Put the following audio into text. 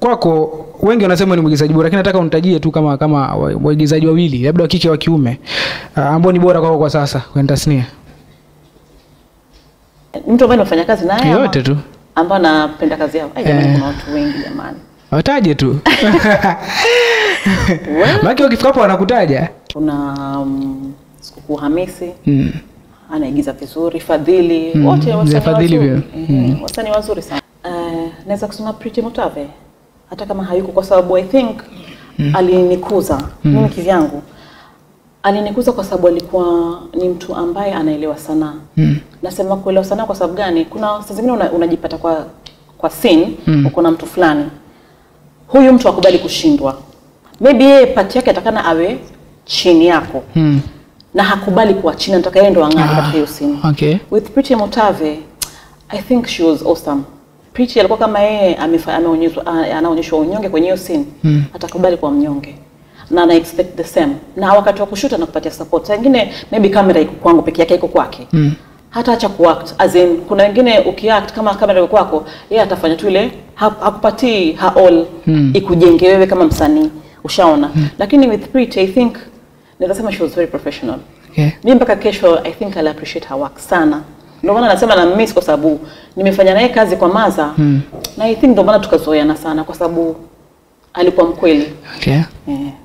kwako wengi wanasema ni mwigizaji bora lakini nataka unitajie tu kama kama wa- waigizaji wawili labda wa kike wa kiume uh, ambao ni bora kwako kwa sasa kwenye tasnia mtu ambaye nimefanya kazi naye ama- yote tu ambao napenda kazi yao Ai, jamani, Eh. kuna watu wengi jamani wataje tu Well, maake wakifika hapo wanakutaja kuna um, sikukuu hamisi mm. anaigiza vizuri fadhili Mm, wote mzee wasanii Fadhili wazuri pia. Eh, wasanii wazuri sana Eh, naweza kusema Pretty Mutave hata kama hayuko kwa sababu I think alinikuza mimi kivyangu alinikuza kwa sababu alikuwa ni mtu ambaye anaelewa sanaa Mm. nasema kuelewa sanaa kwa sababu gani kuna saa zingine una, unajipata kwa kwa scene Mm. uko na mtu fulani huyu mtu akubali kushindwa maybe yeye pati yake atakana awe chini yako Mm. na hakubali kuwa chini anataka yeye ndo ang'are Ah, katika hiyo scene okay. with Pretty Mutave I think she was awesome Pretty alikuwa kama yeye amefa- ameonyeshwa a- anaonyeshwa unyonge kwenye hiyo scene Mm. atakubali kuwa mnyonge na ana expect the same na wakati wa kushuta na kupatia support saa ingine maybe kamera iko kwangu peke yake iko kwake Mm. hata acha kuact as in kuna wengine ukiact kama kamera iko kwako yeye atafanya tu ile ha- hakupatii ha all Mm. ikujenge wewe kama msanii ushaona lakini with Pretty I think naweza sema she was very professional Okay. mimi mpaka kesho I think I'll appreciate her work sana. Ndio maana nasema na miss kwa sababu nimefanya naye kazi kwa Maza Mm. na I think ndio maana tukazoeana sana kwa sababu alikuwa mkweli. Okay. Eh.